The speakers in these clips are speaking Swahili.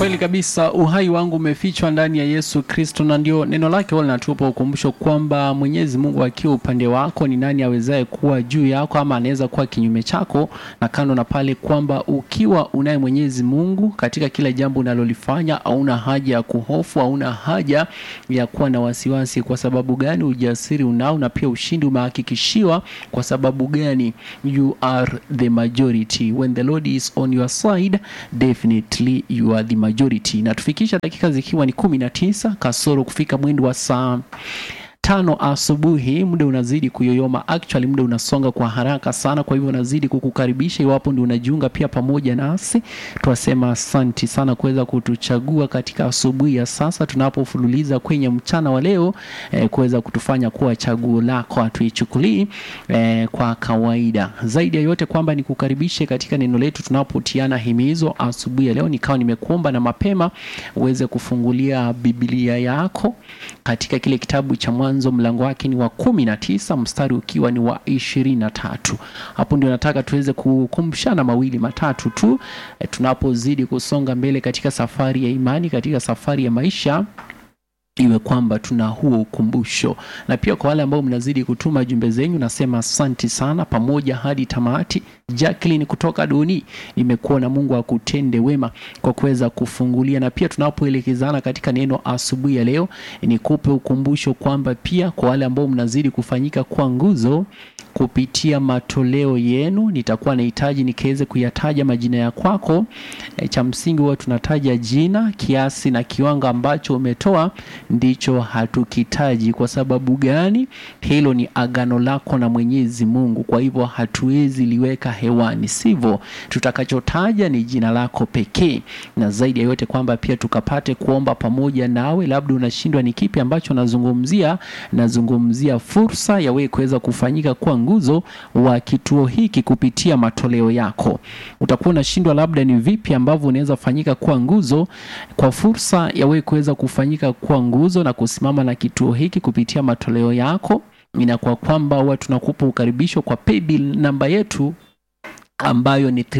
Kweli kabisa, uhai wangu umefichwa ndani ya Yesu Kristo, na ndio neno lake huwa linatupa ukumbusho kwamba Mwenyezi Mungu akiwa upande wako, ni nani awezaye kuwa juu yako ama anaweza kuwa kinyume chako? Na kando na pale kwamba ukiwa unaye Mwenyezi Mungu katika kila jambo unalolifanya, hauna haja ya kuhofu, hauna haja ya kuwa na wasiwasi. Kwa sababu gani? Ujasiri unao na pia ushindi umehakikishiwa. Kwa sababu gani? You are the majority. When the Lord is on your side, definitely you are the majority. Na tufikisha dakika zikiwa ni kumi na tisa kasoro kufika mwendo wa saa tano asubuhi. Muda unazidi kuyoyoma, actually muda unasonga kwa haraka sana. Kwa hivyo nazidi kukukaribisha, iwapo ndio unajiunga pia pamoja nasi, twasema asanti sana kuweza kutuchagua katika asubuhi ya sasa tunapofululiza kwenye mchana wa leo eh, kuweza kutufanya kuwa chaguo lako, hatuichukulii eh, kwa kawaida. Zaidi ya yote kwamba nikukaribishe katika neno letu tunapotiana himizo asubuhi ya leo, nikawa nimekuomba na mapema uweze kufungulia Biblia yako katika kile kitabu cha Mwanzo mlango wake ni wa kumi na tisa mstari ukiwa ni wa ishirini na tatu. Hapo ndio nataka tuweze kukumbushana mawili matatu tu e, tunapozidi kusonga mbele katika safari ya imani, katika safari ya maisha iwe kwamba tuna huo ukumbusho, na pia kwa wale ambao mnazidi kutuma jumbe zenyu, nasema asanti sana, pamoja hadi tamati. Jacqueline kutoka Doni, nimekuona. Mungu akutende wema kwa kuweza kufungulia, na pia tunapoelekezana katika neno asubuhi ya leo, nikupe ukumbusho kwamba pia kwa wale ambao mnazidi kufanyika kwa nguzo kupitia matoleo yenu, nitakuwa nahitaji nikiweze kuyataja majina ya kwako. E, cha msingi huwa tunataja jina, kiasi na kiwango ambacho umetoa ndicho hatukitaji. Kwa sababu gani? Hilo ni agano lako na Mwenyezi Mungu, kwa hivyo hatuwezi liweka hewani, sivyo? Tutakachotaja ni jina lako pekee, na zaidi ya yote kwamba pia tukapate kuomba pamoja nawe. Labda unashindwa ni kipi ambacho nazungumzia, nazungumzia fursa ya wewe kuweza kufanyika kuwa nguzo wa kituo hiki kupitia matoleo yako. Utakuwa unashindwa labda ni vipi ambavyo unaweza fanyika kuwa nguzo, kwa fursa ya wewe kuweza kufanyika kuwa nguzo na kusimama na kituo hiki kupitia matoleo yako. Inakuwa kwamba huwa tunakupa ukaribisho kwa paybill namba yetu ambayo ni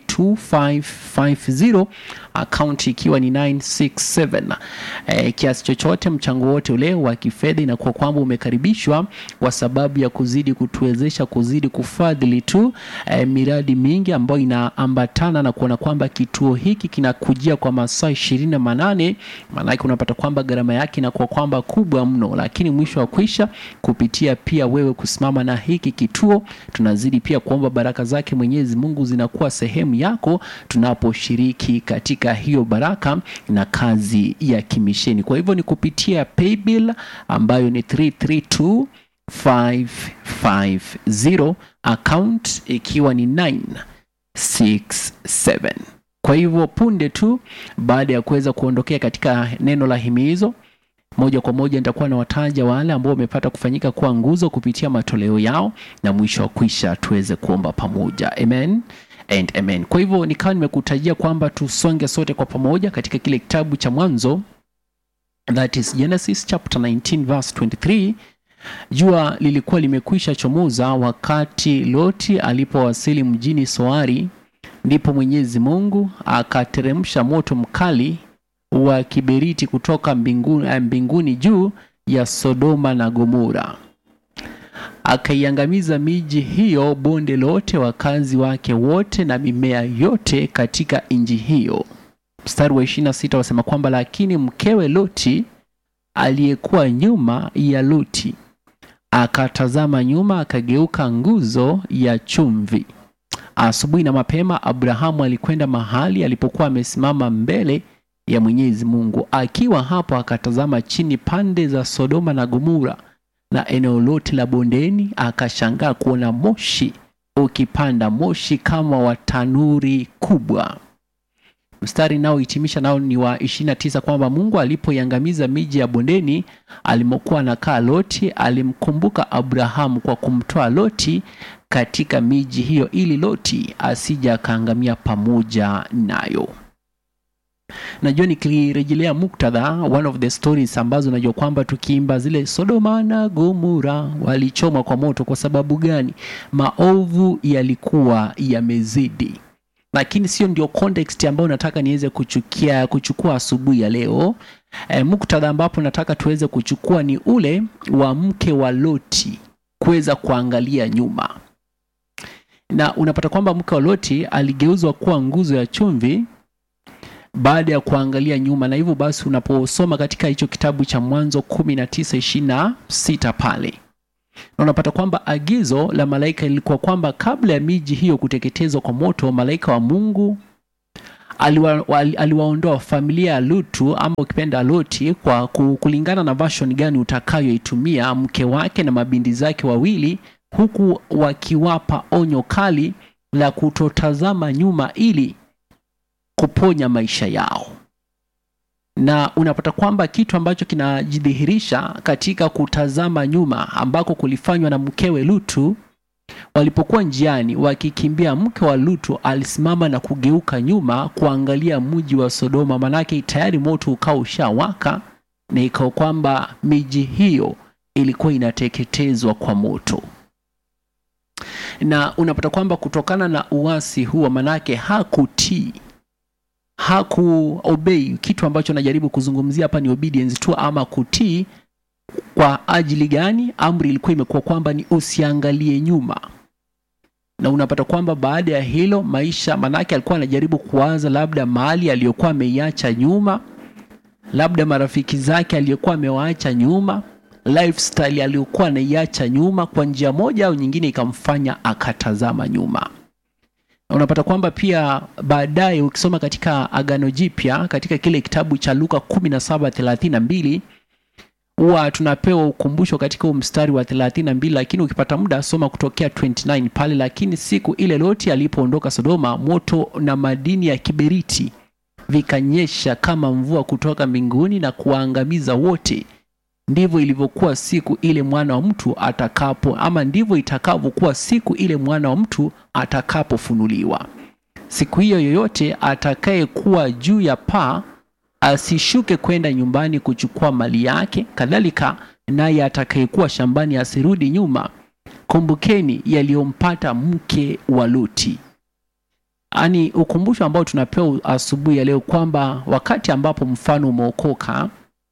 332550 akaunti ikiwa ni 967. E, kiasi chochote mchango wote ule wa kifedha inakuwa kwamba umekaribishwa kwa sababu ya kuzidi kutuwezesha kuzidi kufadhili tu e, miradi mingi ambayo inaambatana na kuona kwamba kituo hiki kinakujia kwa masaa ishirini na manane. Maanake unapata kwamba gharama yake inakuwa kwamba kubwa mno, lakini mwisho wa kwisha kupitia pia wewe kusimama na hiki kituo, tunazidi pia kuomba baraka zake Mwenyezi Mungu zinakuwa sehemu yako tunaposhiriki katika hiyo baraka na kazi ya kimisheni. Kwa hivyo ni kupitia paybill ambayo ni 332550 account ikiwa ni 967. Kwa hivyo punde tu baada ya kuweza kuondokea katika neno la himizo moja kwa moja nitakuwa na wataja wale ambao wamepata kufanyika kuwa nguzo kupitia matoleo yao, na mwisho wa kwisha tuweze kuomba pamoja. Amen and amen. Kwa hivyo nikawa nimekutajia kwamba tusonge sote kwa pamoja katika kile kitabu cha Mwanzo, that is Genesis chapter 19 verse 23. Jua lilikuwa limekwisha chomoza wakati Loti alipowasili mjini Soari, ndipo Mwenyezi Mungu akateremsha moto mkali wa kiberiti kutoka mbinguni, mbinguni juu ya Sodoma na Gomora, akaiangamiza miji hiyo, bonde lote, wakazi wake wote na mimea yote katika nchi hiyo. Mstari wa 26 wasema kwamba lakini mkewe Loti aliyekuwa nyuma ya Loti akatazama nyuma, akageuka nguzo ya chumvi. Asubuhi na mapema Abrahamu alikwenda mahali alipokuwa amesimama mbele ya Mwenyezi Mungu. Akiwa hapo akatazama chini pande za Sodoma na Gomora na eneo lote la bondeni, akashangaa kuona moshi ukipanda, moshi kama wa tanuri kubwa. Mstari nao hitimisha nao ni wa 29 kwamba Mungu alipoiangamiza miji ya bondeni alimokuwa anakaa Loti, alimkumbuka Abrahamu kwa kumtoa Loti katika miji hiyo, ili Loti asija akaangamia pamoja nayo. Najua nikirejelea muktadha, one of the stories ambazo najua kwamba tukiimba zile Sodoma na Gomora walichoma kwa moto. Kwa sababu gani? Maovu yalikuwa yamezidi. lakini sio ndio context ambayo nataka niweze kuchukia kuchukua asubuhi ya leo. E, muktadha ambapo nataka tuweze kuchukua ni ule wa mke wa Loti kuweza kuangalia nyuma, na unapata kwamba mke wa Loti aligeuzwa kuwa nguzo ya chumvi baada ya kuangalia nyuma, na hivyo basi unaposoma katika hicho kitabu cha Mwanzo kumi na tisa ishirini na sita pale na unapata kwamba agizo la malaika lilikuwa kwamba kabla ya miji hiyo kuteketezwa kwa moto, malaika wa Mungu aliwa, aliwaondoa familia ya Lutu ama ukipenda Loti, kwa kulingana na version gani utakayoitumia, mke wake na mabindi zake wawili, huku wakiwapa onyo kali la kutotazama nyuma ili kuponya maisha yao na unapata kwamba kitu ambacho kinajidhihirisha katika kutazama nyuma ambako kulifanywa na mkewe Lutu. Walipokuwa njiani wakikimbia, mke wa Lutu alisimama na kugeuka nyuma kuangalia mji wa Sodoma, manake tayari moto ukawa ushawaka, na ikawa kwamba miji hiyo ilikuwa inateketezwa kwa moto. Na unapata kwamba kutokana na uasi huo, manake hakutii hakuobei kitu ambacho najaribu kuzungumzia hapa ni obedience tu ama kutii. Kwa ajili gani? Amri ilikuwa imekuwa kwamba ni usiangalie nyuma, na unapata kwamba baada ya hilo maisha, manake alikuwa anajaribu kuwaza labda mali aliyokuwa ameiacha nyuma, labda marafiki zake aliyokuwa amewaacha nyuma, lifestyle aliyokuwa anaiacha nyuma, kwa njia moja au nyingine ikamfanya akatazama nyuma unapata kwamba pia baadaye ukisoma katika Agano Jipya katika kile kitabu cha Luka 17:32 huwa tunapewa ukumbusho katika mstari wa 32, lakini ukipata muda soma kutokea 29 pale. Lakini siku ile Loti alipoondoka Sodoma, moto na madini ya kiberiti vikanyesha kama mvua kutoka mbinguni na kuwaangamiza wote. Ndivyo ilivyokuwa siku ile mwana wa mtu atakapo, ama ndivyo itakavyokuwa siku ile mwana wa mtu atakapofunuliwa. Siku hiyo yoyote atakayekuwa juu ya paa asishuke kwenda nyumbani kuchukua mali yake, kadhalika naye atakayekuwa shambani asirudi nyuma. Kumbukeni yaliyompata mke wa Luti. Ani ukumbusho ambao tunapewa asubuhi ya leo kwamba wakati ambapo mfano umeokoka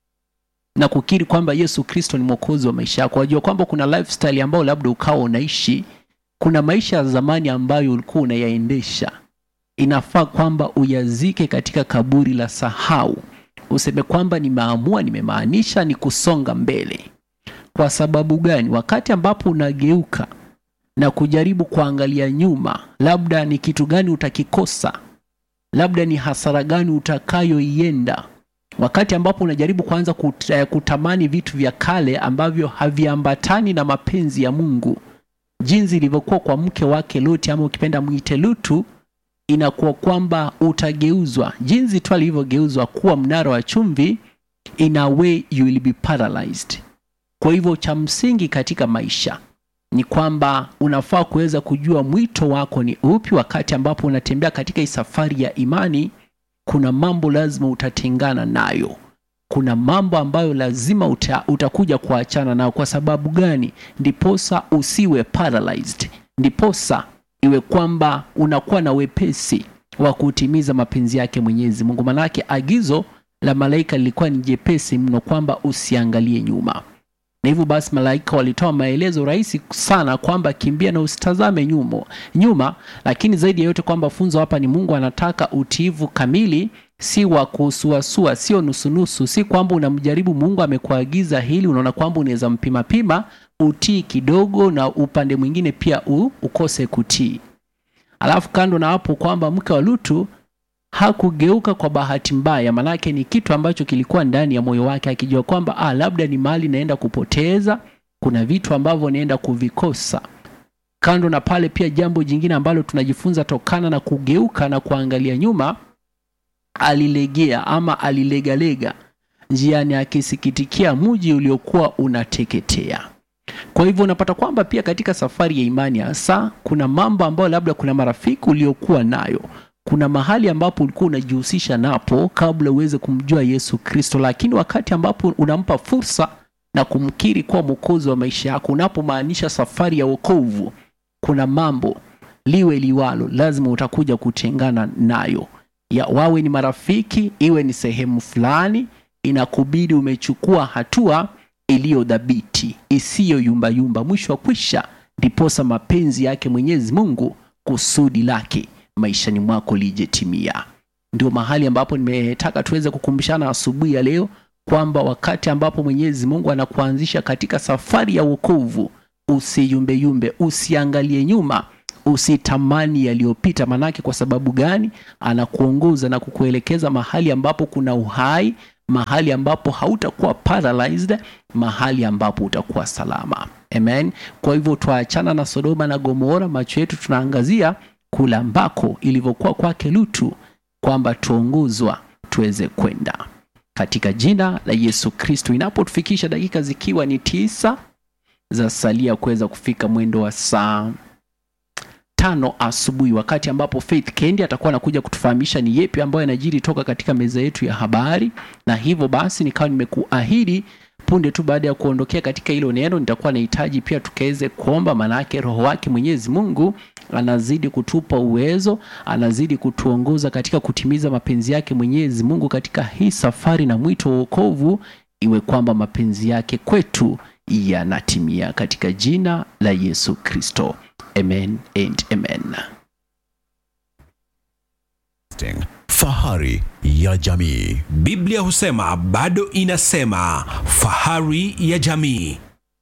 na kukiri kwamba Yesu Kristo ni mwokozi wa maisha yako, wajua kwamba kuna lifestyle ambayo labda ukawa unaishi, kuna maisha ya zamani ambayo ulikuwa unayaendesha, inafaa kwamba uyazike katika kaburi la sahau, useme kwamba nimeamua, nimemaanisha ni kusonga mbele. Kwa sababu gani? Wakati ambapo unageuka na kujaribu kuangalia nyuma, labda ni kitu gani utakikosa, labda ni hasara gani utakayoienda wakati ambapo unajaribu kuanza kut, kutamani vitu vya kale ambavyo haviambatani na mapenzi ya Mungu, jinsi ilivyokuwa kwa mke wake Luti, ama ukipenda mwite Lutu, inakuwa kwamba utageuzwa jinsi tu alivyogeuzwa kuwa mnara wa chumvi, in a way you will be paralyzed. Kwa hivyo cha msingi katika maisha ni kwamba unafaa kuweza kujua mwito wako ni upi. Wakati ambapo unatembea katika hii safari ya imani kuna mambo lazima utatengana nayo. Kuna mambo ambayo lazima uta, utakuja kuachana nayo. Kwa sababu gani? Ndiposa usiwe paralyzed, ndiposa iwe kwamba unakuwa na wepesi wa kutimiza mapenzi yake Mwenyezi Mungu. Manake agizo la malaika lilikuwa ni jepesi mno, kwamba usiangalie nyuma, na hivyo basi malaika walitoa maelezo rahisi sana kwamba kimbia na usitazame nyuma, nyuma. Lakini zaidi ya yote kwamba funzo hapa ni Mungu anataka utiivu kamili, si wa kusuasua, sio nusunusu, si kwamba unamjaribu Mungu amekuagiza hili, unaona kwamba unaweza mpima pima, utii kidogo na upande mwingine pia u, ukose kutii. Alafu kando na hapo kwamba mke wa Lutu hakugeuka kwa bahati mbaya, manake ni kitu ambacho kilikuwa ndani ya moyo wake, akijua kwamba ah, labda ni mali naenda kupoteza, kuna vitu ambavyo naenda kuvikosa. Kando na pale, pia jambo jingine ambalo tunajifunza tokana na kugeuka na kuangalia nyuma, alilegea ama alilegalega njiani, akisikitikia mji uliokuwa unateketea. Kwa hivyo unapata kwamba pia katika safari ya imani hasa kuna mambo ambayo labda kuna marafiki uliokuwa nayo kuna mahali ambapo ulikuwa unajihusisha napo kabla uweze kumjua Yesu Kristo, lakini wakati ambapo unampa fursa na kumkiri kuwa mwokozi wa maisha yako, unapomaanisha safari ya wokovu, kuna mambo liwe liwalo, lazima utakuja kutengana nayo ya wawe ni marafiki, iwe ni sehemu fulani, inakubidi umechukua hatua iliyo dhabiti isiyo yumbayumba. Mwisho wa kwisha, ndiposa mapenzi yake Mwenyezi Mungu, kusudi lake maishani mwako lijetimia. Ndio mahali ambapo nimetaka tuweze kukumbushana asubuhi ya leo kwamba wakati ambapo Mwenyezi Mungu anakuanzisha katika safari ya wokovu, usiyumbeyumbe, usiangalie nyuma, usitamani yaliyopita. Manake kwa sababu gani? Anakuongoza na kukuelekeza mahali ambapo kuna uhai, mahali ambapo hautakuwa paralyzed, mahali ambapo utakuwa salama. Amen. Kwa hivyo tuachana na Sodoma na Gomora, macho yetu tunaangazia kula ambako ilivyokuwa kwake Lutu, kwamba tuongozwa tuweze kwenda katika jina la Yesu Kristo. Inapotufikisha dakika zikiwa ni tisa za salia kuweza kufika mwendo wa saa tano asubuhi, wakati ambapo Faith Kendi atakuwa anakuja kutufahamisha ni yepi ambayo yanajiri toka katika meza yetu ya habari, na hivyo basi nikawa nimekuahidi punde tu baada ya kuondokea katika hilo neno, nitakuwa nahitaji pia tukaweze kuomba, maanake Roho wake Mwenyezi Mungu anazidi kutupa uwezo, anazidi kutuongoza katika kutimiza mapenzi yake Mwenyezi Mungu katika hii safari na mwito wa wokovu, iwe kwamba mapenzi yake kwetu yanatimia katika jina la Yesu Kristo. Amen and amen. Fahari ya jamii. Biblia husema bado inasema fahari ya jamii.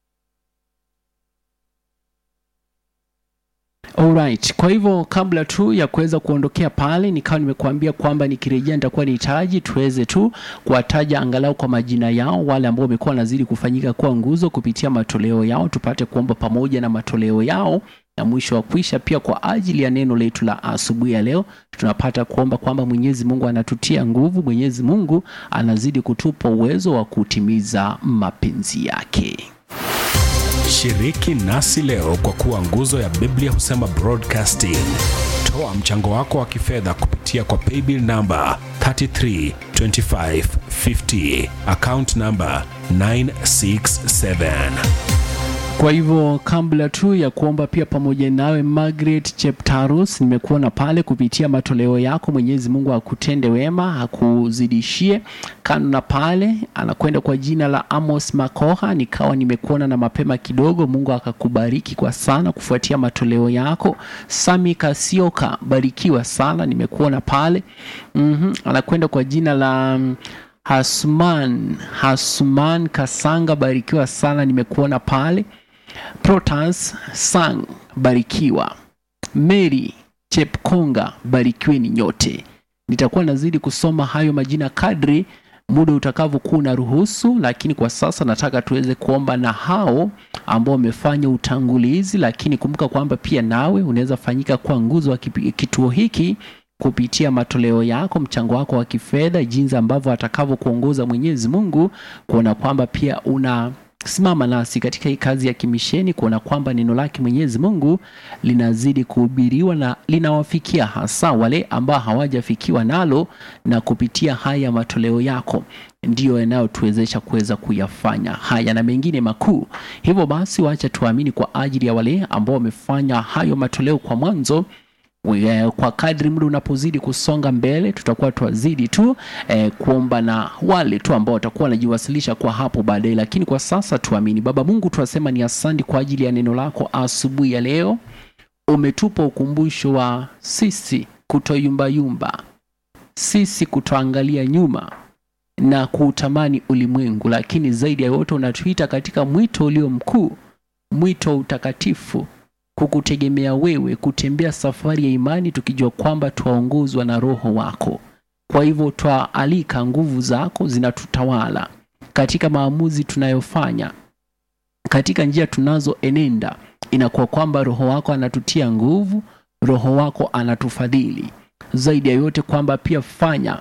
Alright, kwa hivyo kabla tu ya kuweza kuondokea pale, nikawa nimekuambia kwamba nikirejea nitakuwa nihitaji tuweze tu kuwataja angalau kwa majina yao wale ambao wamekuwa wanazidi kufanyika kuwa nguzo kupitia matoleo yao, tupate kuomba pamoja na matoleo yao na mwisho wa kwisha pia kwa ajili ya neno letu la asubuhi ya leo, tunapata kuomba kwamba Mwenyezi Mungu anatutia nguvu, Mwenyezi Mungu anazidi kutupa uwezo wa kutimiza mapenzi yake. Shiriki nasi leo kwa kuwa nguzo ya Biblia husema broadcasting. Toa mchango wako wa kifedha kupitia kwa paybill namba 332550 account namba 967. Kwa hivyo kabla tu ya kuomba pia pamoja nawe Margaret Cheptarus, nimekuona pale kupitia matoleo yako. Mwenyezi Mungu akutende wema, akuzidishie. Kando na pale, anakwenda kwa jina la Amos Makoha, nikawa nimekuona na mapema kidogo. Mungu akakubariki kwa sana kufuatia matoleo yako. Sami Kasioka, barikiwa sana, nimekuona pale. mm Anakwenda kwa jina la mm, Hasman Hasman Kasanga, barikiwa sana, nimekuona pale. Protans Sang, barikiwa. Mary Chepkonga, barikiweni nyote. Nitakuwa nazidi kusoma hayo majina kadri muda utakavyokuwa unaruhusu, lakini kwa sasa nataka tuweze kuomba na hao ambao wamefanya utangulizi, lakini kumbuka kwamba pia nawe unaweza fanyika kwa nguzo wa kipi- kituo hiki kupitia matoleo yako, mchango wako wa kifedha, jinsi ambavyo atakavyokuongoza Mwenyezi Mungu, kuona kwamba pia una simama nasi katika hii kazi ya kimisheni, kuona kwamba neno lake Mwenyezi Mungu linazidi kuhubiriwa na linawafikia hasa wale ambao hawajafikiwa nalo, na kupitia haya matoleo yako ndiyo yanayotuwezesha kuweza kuyafanya haya na mengine makuu. Hivyo basi, wacha tuamini kwa ajili ya wale ambao wamefanya hayo matoleo kwa mwanzo We- kwa kadri muda unapozidi kusonga mbele tutakuwa twazidi tu eh, kuomba na wale tu ambao watakuwa wanajiwasilisha kwa hapo baadaye, lakini kwa sasa tuamini. Baba Mungu, tunasema ni asante kwa ajili ya neno lako asubuhi ya leo. Umetupa ukumbusho wa sisi kutoyumbayumba, sisi kutoangalia nyuma na kuutamani ulimwengu, lakini zaidi ya yote unatuita katika mwito ulio mkuu, mwito wa utakatifu kukutegemea wewe, kutembea safari ya imani tukijua kwamba twaongozwa na Roho wako. Kwa hivyo twaalika nguvu zako zinatutawala katika maamuzi tunayofanya, katika njia tunazoenenda. Inakuwa kwamba Roho wako anatutia nguvu, Roho wako anatufadhili. Zaidi ya yote kwamba pia fanya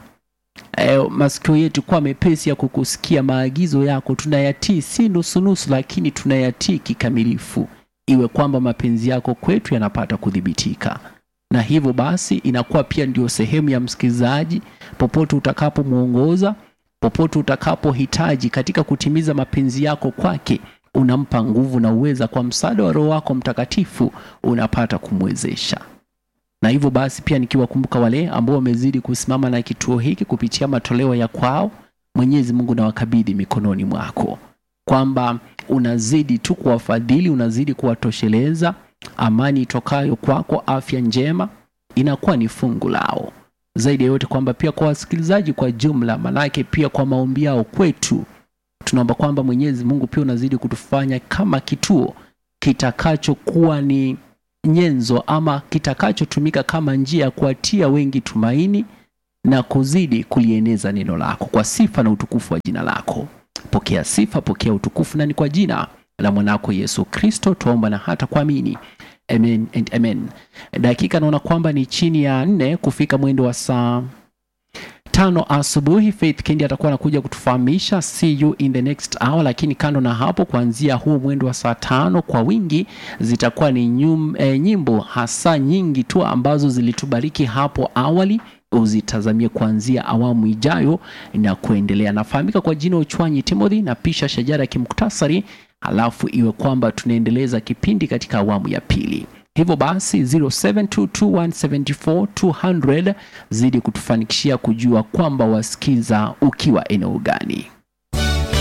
eh, masikio yetu kuwa mepesi ya kukusikia maagizo yako, tunayatii si nusunusu, lakini tunayatii kikamilifu iwe kwamba mapenzi yako kwetu yanapata kudhibitika, na hivyo basi inakuwa pia ndio sehemu ya msikilizaji, popote utakapomwongoza, popote utakapohitaji katika kutimiza mapenzi yako kwake, unampa nguvu na uweza, kwa msaada wa Roho wako Mtakatifu unapata kumwezesha. na hivyo basi pia nikiwakumbuka wale ambao wamezidi kusimama na kituo hiki kupitia matoleo ya kwao, Mwenyezi Mungu na wakabidhi mikononi mwako, kwamba unazidi tu kuwafadhili, unazidi kuwatosheleza. Amani itokayo kwako, afya njema inakuwa ni fungu lao zaidi ya yote, kwamba pia kwa wasikilizaji kwa jumla, manake pia kwa maombi yao kwetu, tunaomba kwamba Mwenyezi Mungu pia unazidi kutufanya kama kituo kitakachokuwa ni nyenzo ama kitakachotumika kama njia ya kuwatia wengi tumaini na kuzidi kulieneza neno lako kwa sifa na utukufu wa jina lako. Pokea sifa, pokea utukufu, na ni kwa jina la mwanako Yesu Kristo tuomba na hata kuamini, amen and amen. Dakika naona kwamba ni chini ya nne kufika mwendo wa saa tano asubuhi. Faith Kendi atakuwa anakuja kutufahamisha see you in the next hour, lakini kando na hapo, kuanzia huu mwendo wa saa tano kwa wingi zitakuwa ni nyum, e, nyimbo hasa nyingi tu ambazo zilitubariki hapo awali uzitazamie kuanzia awamu ijayo na kuendelea. Nafahamika kwa jina Uchwanyi Timothy na pisha shajara ya kimuktasari, halafu iwe kwamba tunaendeleza kipindi katika awamu ya pili. Hivyo basi 0722174200 zidi kutufanikishia kujua kwamba wasikiza ukiwa eneo gani.